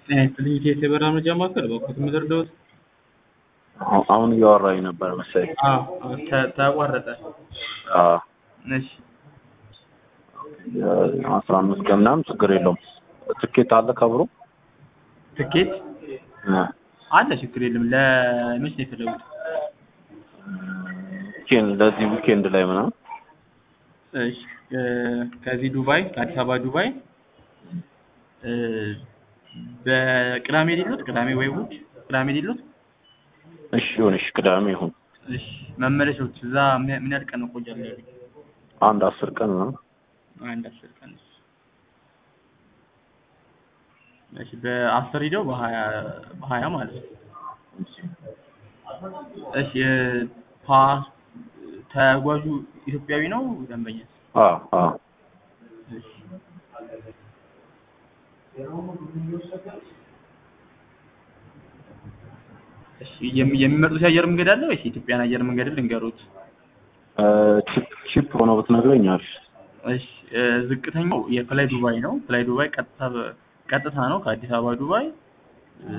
ጤና ይስጥልኝ ኢትዮ የበረራ መረጃ ማዕከል በኩት ምድርደውት አሁ- አሁን እያወራኝ ነበር መሰለኝ። ተቋረጠ። አዎ፣ እሺ አስራ አምስት ቀን ምናምን ችግር የለውም። ትኬት አለ ከብሮ ትኬት እ፣ አለ፣ ችግር የለም። ለመች ነው የፈለጉት? ዊኬንድ ለዚህ ዊኬንድ ላይ ምናምን እሺ እ፣ ከዚህ ዱባይ ከአዲስ አበባ ዱባይ እ፣ በቅዳሜ ሌሎት ቅዳሜ ወይ እሑድ ቅዳሜ ሌሎት እሺ ይሁን፣ እሺ ቅዳሜ ይሁን። እሺ መመለሻዎች እዛ ምን ምን ያህል ቀን እቆያለሁ ያሉኝ? አንድ አስር ቀን ምናምን አንድ አስር ቀን እሺ በአስር ሂደው በሀያ በሀያ ማለት ነው። እሺ እ፣ ፓስ ተጓዡ ኢትዮጵያዊ ነው ደንበኛ? አዎ፣ አዎ። እሺ እሺ የሚ- የሚመርጡት የአየር መንገድ አለ ወይስ የኢትዮጵያን አየር መንገድ ልንገሩት? እ፣ ቺፕ ቺፕ ሆኖ ብትነግረኝ አሪፍ። እሺ እ፣ ዝቅተኛው የፍላይ ዱባይ ነው። ፍላይ ዱባይ ቀጥታ በ- ቀጥታ ነው ከአዲስ አበባ ዱባይ እ፣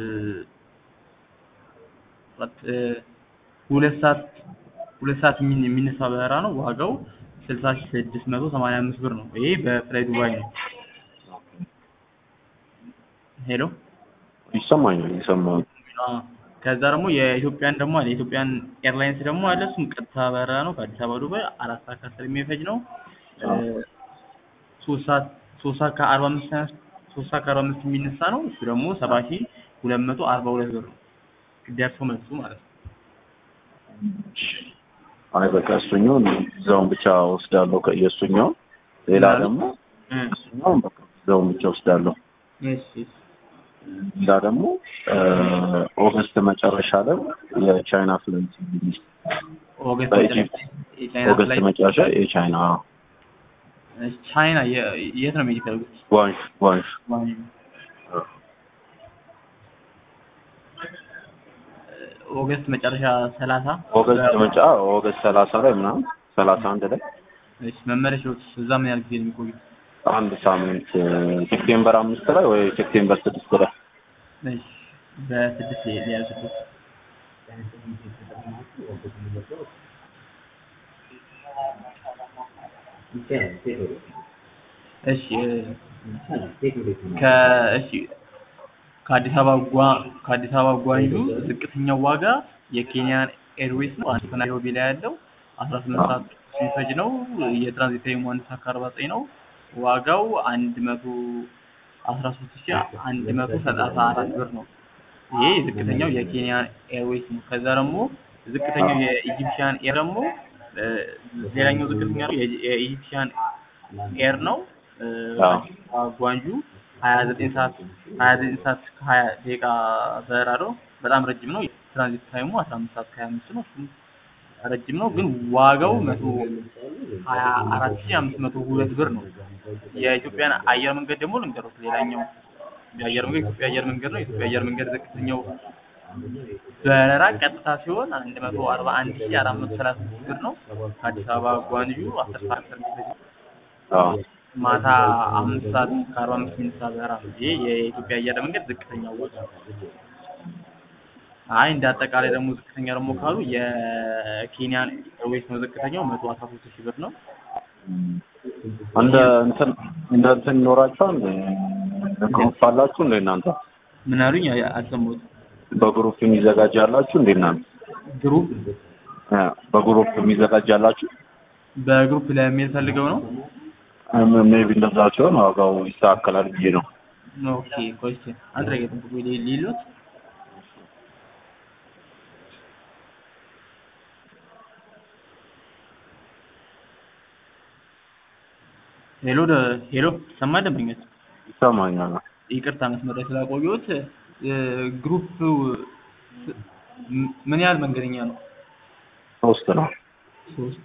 ቀጥ- እ፣ ሁለት ሰዓት ሁለት ሰዓት የሚን- የሚነሳ በረራ ነው። ዋጋው ስልሳ ሺህ ስድስት መቶ ሰማንያ አምስት ብር ነው። ይሄ በፍላይ ዱባይ ነው። ሄሎ ይሰማኛል፣ ይሰማል። አዎ። ከዛ ደግሞ የኢትዮጵያን ደግሞ አለ የኢትዮጵያን ኤርላይንስ ደግሞ አለ። እሱም ቀጥታ በረራ ነው ከአዲስ አበባ ዱባይ አራት ሰዓት ከአስር የሚፈጅ ነው። እ፣ ሶስት ሰዓት ሶስት ሰዓት ከአርባ አምስት ተነስ- ሶስት ሰዓት ከአርባ አምስት የሚነሳ ነው። እሱ ደግሞ ሰባ ሺህ ሁለት መቶ አርባ ሁለት ብር ነው። ደርሶ መልሱ ማለት ነው። አይ በቃ እሱኛውን እዛውን ብቻ ወስዳለሁ። ከ- የእሱኛውን ሌላ ምናምን? ደግሞ እ፣ እሱኛውን በቃ እዛውን ብቻ ወስዳለሁ። እሺ እሺ። ሌላ ደግሞ እ፣ ኦገስት መጨረሻ ላይ የቻይና ፍላይት እንግዲህ ኦገስት በኢጂፕት የቻይና ኦገስት ፍላይት መጨረሻ የቻይና እሺ፣ ቻይና የ- የት ነው መሄድ የፈለጉት? ጓንሽ ጓንሽ ኦገስት መጨረሻ ሰላሳ ኦገስት መጫ ኦገስት ሰላሳ ላይ ምናምን ሰላሳ አንድ ላይ እሺ መመለሻዎች እዛ ምን ያህል ጊዜ ነው የሚቆዩት? አንድ ሳምንት እ፣ ሴፕቴምበር አምስት ላይ ወይ ሴፕቴምበር ስድስት ላይ እሺ በስድስት ሊያሉ ስድስት እሺ ከ እሺ ከአዲስ አበባ ጓ ከአዲስ አበባ ጓንጁ ዝቅተኛው ዋጋ የኬንያን ኤርዌይስ ነው። አንድ ናይሮቢ ላይ ያለው አስራ ስምንት ሰዓት የሚፈጅ ነው። የትራንዚት ታይሙ አንድ ሰዓት ከአርባ ዘጠኝ ነው። ዋጋው አንድ መቶ አስራ ሶስት ሺህ አንድ መቶ ሰላሳ አራት ብር ነው። ይሄ ዝቅተኛው የኬንያን ኤርዌይስ ነው። ከዛ ደግሞ ዝቅተኛው የኢጂፕሽያን ኤር ደግሞ እ፣ ሌላኛው ዝቅተኛ ነው የኢጂ- የኢጂፕሽያን ኤር ነው። እ፣ አዎ። ጓንጁ ሀያ ዘጠኝ ሰዓት ሀያ ዘጠኝ ሰዓት ከሀያ ደቂቃ በረራ ነው። በጣም ረጅም ነው። ትራንዚት ታይሙ አስራ አምስት ሰዓት ከሀያ አምስት ነው። እሱም ረጅም ነው፣ ግን ዋጋው መቶ ሀያ አራት ሺህ አምስት መቶ ሁለት ብር ነው። የኢትዮጵያን አየር መንገድ ደግሞ ልንገሩት። ሌላኛው የአየር መንገድ የኢትዮጵያ አየር መንገድ ነው። የኢትዮጵያ አየር መንገድ ዝቅተኛው በረራ ቀጥታ ሲሆን አንድ መቶ አርባ አንድ ሺህ አራት መቶ ሰላሳ ስድስት ብር ነው። ከአዲስ አበባ ጓንጁ አስር ሰዓት ከሚፈጅ አዎ ማታ አምስት ሰዓት ከአርባ አምስት ሚኒት በረራ ነው። ይሄ የኢትዮጵያ አየር መንገድ ዝቅተኛው ወጪ ነው። አይ እንደ አጠቃላይ ደግሞ ዝቅተኛ ደግሞ ካሉ የኬንያን ኤርዌይስ ነው ዝቅተኛው መቶ አስራ ሶስት ሺህ ብር ነው። እንደ እንትን እንደ እንትን ይኖራችኋል ግሩፕ አላችሁ እንደ እናንተ ምን አሉኝ? አይ- አልሰማሁትም። በግሩፕ የሚዘጋጅ አላችሁ እንደ እናንተ ግሩፕ እ፣ በግሩፕ የሚዘጋጅ አላችሁ በግሩፕ ለሚል ፈልገው ነው። ሜቢ እንደዛ ሲሆን ዋጋው ይስተካከላል ብዬ ነው ኦኬ ቆይ እስኪ አንድ ላይ ጠብቁ ሊሉት ሄሎ ደ- ሄሎ ሰማ ደንበኞች ይሰማኛል ይቅርታ መስመር ላይ ስላቆየሁት እ፣ ግሩፕ ስ- ም- ምን ያህል መንገደኛ ነው? ሶስት ነው ሶስት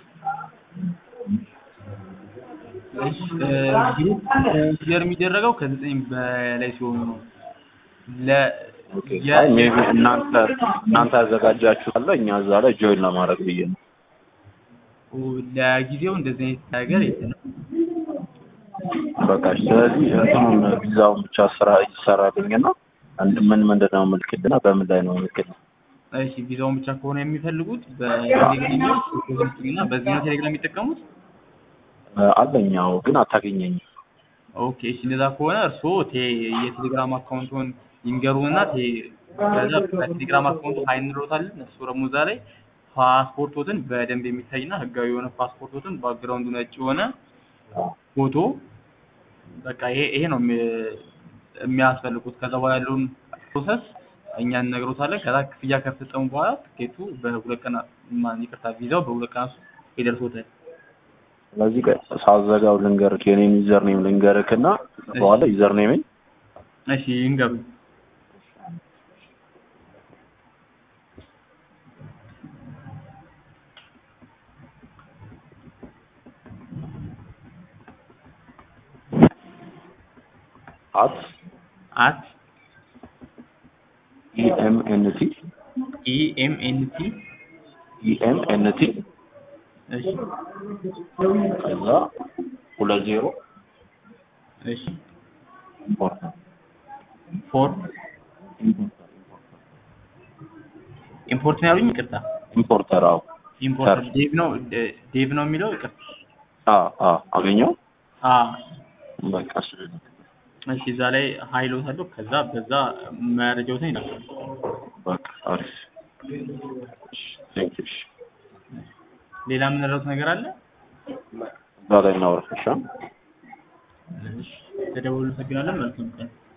እሺ እ፣ ግሩፕ ኮንሲደር የሚደረገው ከዘጠኝ በላይ ሲሆኑ ነው። ለ የ- ሜቢ እናንተ እናንተ ያዘጋጃችሁ አለ እኛ እዛ ላይ ጆይን ለማድረግ ብዬ ነው ለጊዜው እንደዚህ አይነት ነገር የለንም። በቃ ስለዚህ እንትኑን ቪዛውን ብቻ ስራ ይሰራልኝና አንድ- ምን ምንድን ነው ምልክልና በምን ላይ ነው ምልክት? እሺ ቪዛውን ብቻ ከሆነ የሚፈልጉት በቴሌግራም እና በዚህ ነው ቴሌግራም የሚጠቀሙት? አለኛው ግን አታገኘኝም። ኦኬ እሺ እንደዛ ከሆነ እርስዎ ቴ- የቴሌግራም አካውንቱን ይንገሩንና ቴ- ከዛ በቴሌግራም አካውንቱ ሀይ እንለዎታለን። እሱ ደግሞ እዛ ላይ ፓስፖርቶትን በደንብ የሚታይና ህጋዊ የሆነ ፓስፖርቶትን ባክግራውንዱ ነጭ የሆነ ፎቶ በቃ ይሄ ይሄ ነው የሚ- የሚያስፈልጉት። ከዛ በኋላ ያለውን ፕሮሰስ እኛ እንነግሮታለን። ከዛ ክፍያ ከፈጸሙ በኋላ ትኬቱ በሁለት ቀን ማን ይቅርታ ቪዛው በሁለት ቀን ውስጥ ይደርሶታል። ስለዚህ ቆይ ሳዘጋው ልንገርክ የኔን ዩዘር ኔም ልንገርክ እና በኋላ ዩዘር ኔምን እሺ ይንገሩኝ። አት አት ኢኤምኤንቲ ኢኤምኤንቲ ኢኤምኤንቲ እሺ ከዛ ሁለት ዜሮ እሺ ኢምፖርት ፎር ኢምፖርት ነው ያሉኝ። ይቅርታ ኢምፖርተር አዎ ኢምፖርት ዴቭ ነው ደ- ዴቭ ነው የሚለው። ይቅርታ አ አ አገኘው አ በቃ እሱ እሺ እዛ ላይ ሀይሎት አለው። ከዛ በዛ መረጃዎትን ይላል። በቃ አሪፍ ቴንክ ዩ ሌላ የምንረዱት ነገር አለ? እዛ ላይ እናውራ እሺ እሺ ተደውሉ። አመሰግናለን። መልካም ቀን